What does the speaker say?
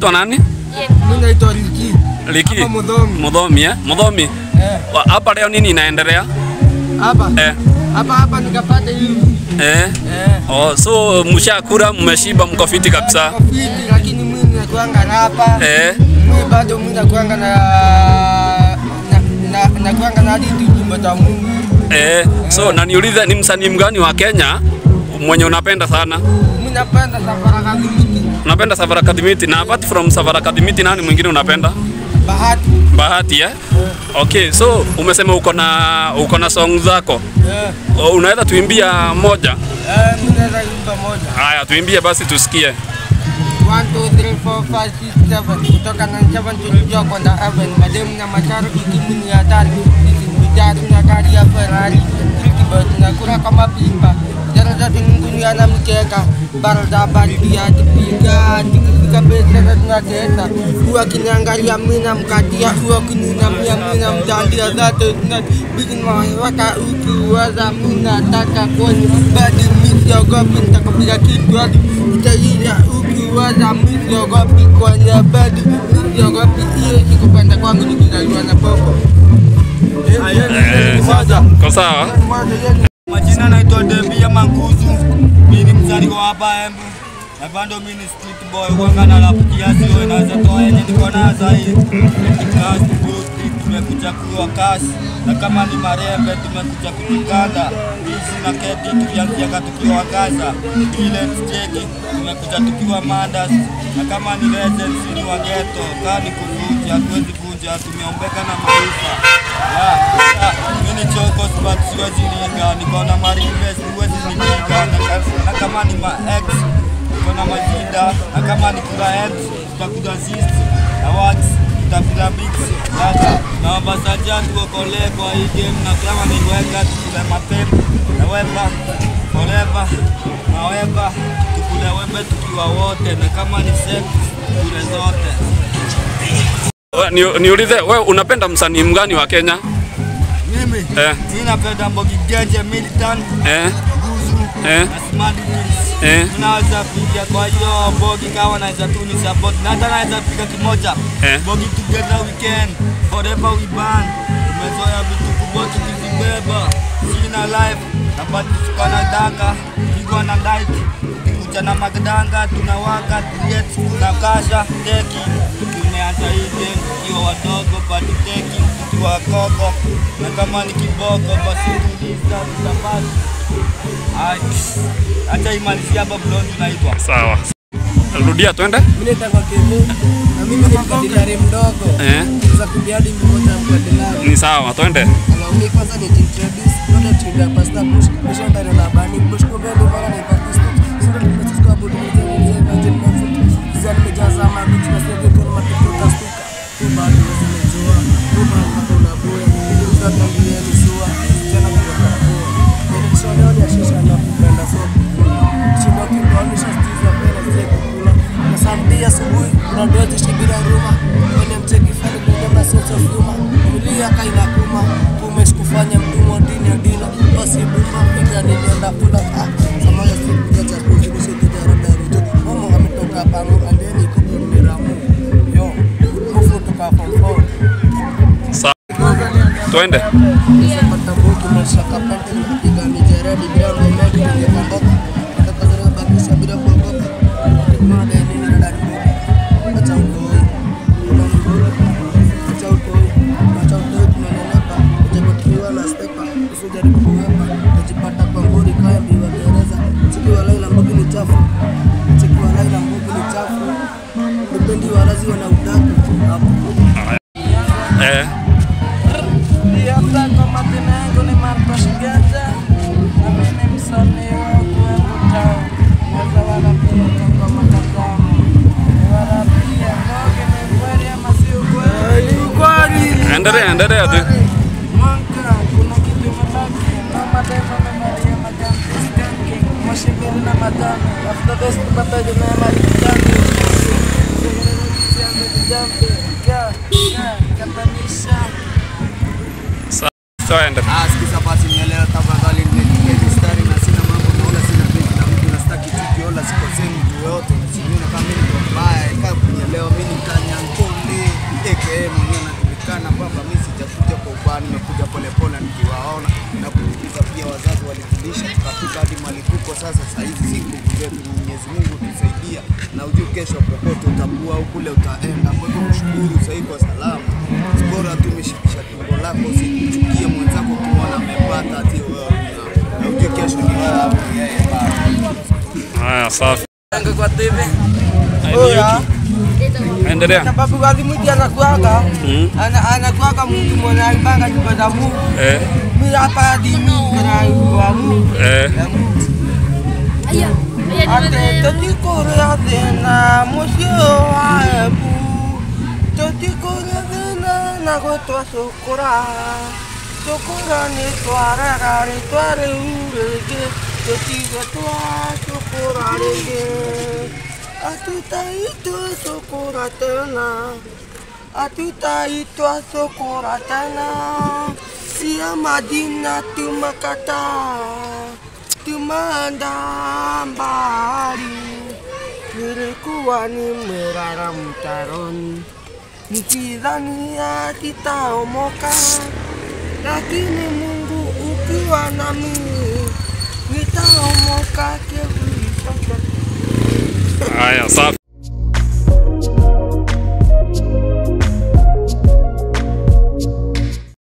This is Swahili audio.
Unaitwa nani? Mimi naitwa Liki. Liki. Hapa Mudhomi. Mudhomi eh? Mudhomi. Eh, Wa- Hapa leo nini inaendelea? hapa. Eh. Hapa hapa nikapata hivi. Eh. Eh. Oh, so mshakura mmeshiba mko fiti kabisa. Niko fiti lakini mimi nakuanga na hapa. Eh. Mimi bado mimi nakuanga na na na nakuanga na hadi nyumba za Mungu. Eh. So na niulize ni msanii mgani wa Kenya mwenye unapenda sana? Mimi napenda safari kadhimiti. Unapenda Savara Kadimiti na apart from Savara Kadimiti nani mwingine unapenda? Bahati. Bahati eh? Okay, so umesema uko na uko na song zako. Eh. O, Unaweza tuimbia moja? Eh, mimi naweza imba moja. Haya, tuimbie basi tusikie. 1 2 3 4 5 6 7 kutoka na 7 tulijua kwenda heaven mademu na macharo ikimu ni hatari sisi vijana na gari ya Ferrari Trickbird na kura kama pipa jana zote ngunia na mkeka bara za baridi atipiga tikifika besa na tunateta huwa kiniangalia mina mkatia huwa kininamia mina mtandia zate na bigin mawaka ukiwaza mina taka kwenye badi misiogopi nitakupiga kitu hadi itaisha ukiwaza misiogopi kwenye badi misiogopi hiyo sikupenda kwangu nikizaliwa na popo Eh, Kwa sawa? Majina naitwa Debia Manguzu, mimi ni mzaliwa wa hapa Embu na bado mimi ni street boy kwanga na rap kiasi wewe naweza toa yenye niko nayo sahi. Class Buruti tumekuja kuwa kasi na kama ni marembe tumekuja kujikanda hizi na keti tukianzia tukiwa Gaza ile steki tumekuja tukiwa Mandas na kama ni legends ni wa ghetto kani kuvunja hatuwezi vunja tumeombeka na maisha yeah, yeah. Mimi ni chokos but siwezi ringa niko na marives siwezi nipiga na, ka- na kama ni ma ex niko na majinda na kama ni kula ex tutakuja assist na wax tutapila mix sasa na wabasaja tuokolee kwa hii game na kama ni weka tukule mapepo na wepa forever na wepa tukule wembe tukiwa wote na kama ni sex tukule zote We- ni- Niulize wewe unapenda msanii mgani wa Kenya? mimi Eh. mimi napenda Mbogi Genje Militant Eh? Guzu Eh? na Smart Wheels. Eh? Tunaweza piga kwa hiyo Mbogi kama naweza tu ni support na hata naweza piga kimoja Eh. Mbogi together weekend forever we burn. Tumezoea vitu kubwa tukizibeba, sina life na bado tukana danga pigwa na light kuja na magdanga tunawaka tuyet tunakasha teki tumeanza hii game tukiwa wadogo bado teki tukiwa koko na kama ni kiboko basi tuliza tutapata Ai, acha imalizia hapa blonde unaitwa Sawa. Rudia twende. mimi naitwa Kemu na mimi ni mkadilari mdogo Eh? za kubiadi mmoja mkadilari Ni sawa, twende. Hello, mi kwanza ni introduce Ndoto tulia pasta push Kisha ndani na bani push Kumbe ndo mara ni patista Sinda tumesiska abu Tumeze mwenye Virgin Comfort Kizia nimejaza mabichi Na sege kwa matuko kastuka Kubali wezi mejua Kubali na kuna buya Kujuza tangulia nisua Jana kwa kwa buya Nini kisoneo ni ashisha na kupenda sopa Chimba kimbaonisha stiza pela zile kukula Na samdi asubuhi Kuna dozi shibira ruma Kwenye mcheki fani kwenye masense of humor Kulia kaina kuma Kumesh kufanya mtumwa dini ya dila Basi buma Piga nilienda kula Ah Samaya siku Gacha kuzi Nishe kuja rada rujo Momo ametoka pangu Andeni kuku ni ramu Yo Mufu toka from four Sawa. Twende. Nisapata mbuki maisha kapante Nipiga mijeredi bila mwenyeji Ningepandoka Kutoka zile bakisha bila kuogopa Mada ya nini ndani mbuki Acha utoi Acha utoi Acha utoi tunanenepa Ujapotiwa na stepa Usijaribu kuwepa Najipata kwa nguri kaya mbiwa gereza Chiki wa laila mbuki ni chafu Chiki wa laila mbuki ni chafu Nipendi warazi wana udaku Hapo Eh. Nianza kwa majina yangu ni Marcos Ganja na mimi ni msanii wa Kuembu Town. Naweza warapia kwa matazamo. Warapia ngoge ni kweli ama si ukweli? Endelea, endelea tu. Mwaka kuna kitu imebaki na mademo amevalia majani skanking moshi mbili na matano after this tupata jina ya malikani sianze kujampi ka ka katanisha Twende. Ah, sikiza basi nielewe tafadhali nimepiga mistari na sina mambo na wala sina penzi na mtu na sitaki chuki wala sikosei mtu yoyote. Sijui na kama mimi niko mbaya, kaa kunielewa mimi alitulisha tukafika hadi mali tuko sasa. Saa hizi si nguvu zetu, ni Mwenyezi Mungu tusaidia, na ujue kesho popote utakuwa au kule utaenda. Kwa hivyo mshukuru sasa hivi kwa salama, bora tu umeshikisha tumbo lako, usikuchukie mwenzako ukimwona amepata ati wewe una- na ujue kesho ni wewe au ni yeye bado. Haya, safi. Yangu kwa TV. Oya, Endelea. sababu kali mwiti anakuaga Mm. ana anakuaga mtu mwenye alibanga nyumba za Mungu. Eh, Mimi hapa hadi mimi kuna wa Mungu. eh. Ate totikorea thina mucio wa ebu totikorea thina na gutwa cukura cukura nĩ twarega rĩtwa rĩu rĩngĩ tũtige twa cukura rĩngĩ atutaitũ cukura tena atutaitwa cukura tena cia madina tumakataa tumeenda mbali, nilikuwa nimelala mtaroni nikidhania titaomoka, lakini Mungu ukiwa nami nitaomoka kivuli chochote. Haya, safi.